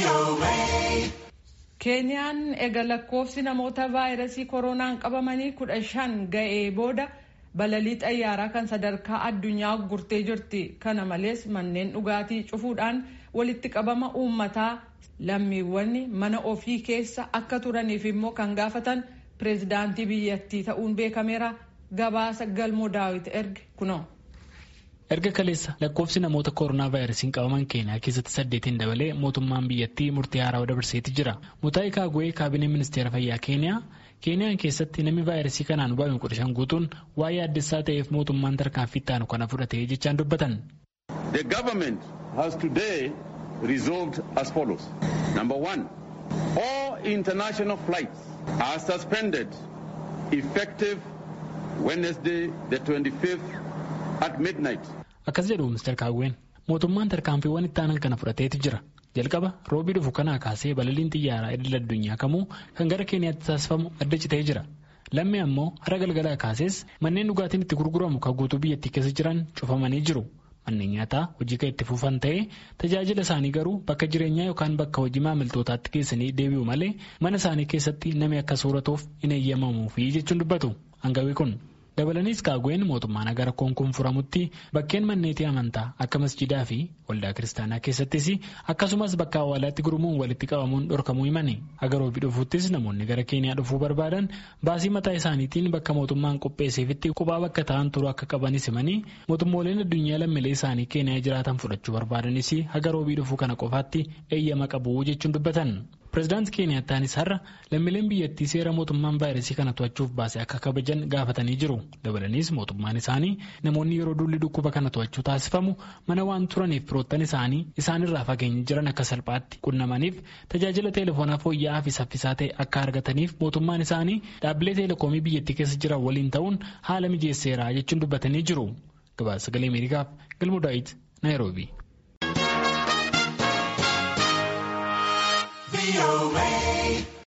keeniyaan ega lakkoofsi namoota vaayirasii koronaan qabamanii kudha shan ga'ee booda balalii xayyaaraa kan sadarkaa addunyaa gurtee jirti kana malees manneen dhugaatii cufuudhaan walitti qabama uummataa lammiiwwan mana ofii keessa akka turaniif immoo kan gaafatan pireezidaantii biyyattii ta'uun beekameera gabaasa galmoo daawit erge kunoo. erga kaleessa lakkoofsi namoota koronaa vaayirasiin qabaman keeniyaa keessatti saddeetiin dabalee mootummaan biyyattii murtii haaraa dabarseeti jira mutaayi kaagwee kaabinee ministeera fayyaa keeniyaa keeniyaan keessatti namni vaayirasii kanaan hubame kudha shan guutuun waa'ee addessaa ta'eef mootummaan tarkaanfii itti aanu kana fudhatee jechaan dubbatan. The government has today resolved as follows. Number one, all international flights are suspended effective Wednesday the 25th at midnight. Akkas jedhu Mr. Kaagween mootummaan tarkaanfiiwwan itti aanan kana fudhateeti jira. Jalqaba roobii dhufu kanaa kaasee balaliin xiyyaaraa idil addunyaa kamuu kan gara Keeniyaatti taasifamu adda citee jira. Lammii ammoo hara galgalaa kaasees manneen dhugaatiin itti gurguramu kan guutuu biyyattii keessa jiran cufamanii jiru. Manneen nyaataa hojii kan itti fufan ta'ee tajaajila isaanii garuu bakka jireenyaa yookaan bakka hojii maamiltootaatti geessanii deebi'u malee mana isaanii keessatti namni akka sooratuuf hin eeyyamamuufi jechuun dubbatu. Hangawii kun. dabalaniis kaagween mootummaan agar rakkoon kun furamutti bakkeen manneetii amantaa akka masjidaa fi waldaa kiristaanaa keessattis akkasumas bakka awwaalaatti gurmuun walitti qabamuun dhorkamuu himani agar roobii dhufuuttis namoonni gara keeniyaa dhufuu barbaadan baasii mataa isaaniitiin bakka mootummaan qopheesseefitti qubaa bakka ta'an turuu akka qabanis himanii mootummooleen addunyaa lammiilee isaanii keeniyaa jiraatan fudhachuu barbaadanis agar roobii dhufuu kana qofaatti eeyyama qabu jechuun dubbatan. pireezidaantii keeniyaataanis har'a lammiileen biyyattii seera mootummaan vaayirasii kana to'achuuf baase akka kabajan gaafatanii jiru dabalaniis mootummaan isaanii namoonni yeroo duulli dhukkuba kana to'achuu taasifamu mana waan turaniif firoottan isaanii isaanirraa fageenya jiran akka salphaatti qunnamaniif tajaajila teelefoonaa fooyya'aa fi saffisaa ta'e akka argataniif mootummaan isaanii dhaabbilee teelekoomii biyyattii keessa jiran waliin ta'uun haala mijeesseera jechuun dubbatanii jiru gabaasa sagalee ameerikaaf galmoo daawit naayiroobii. VOA.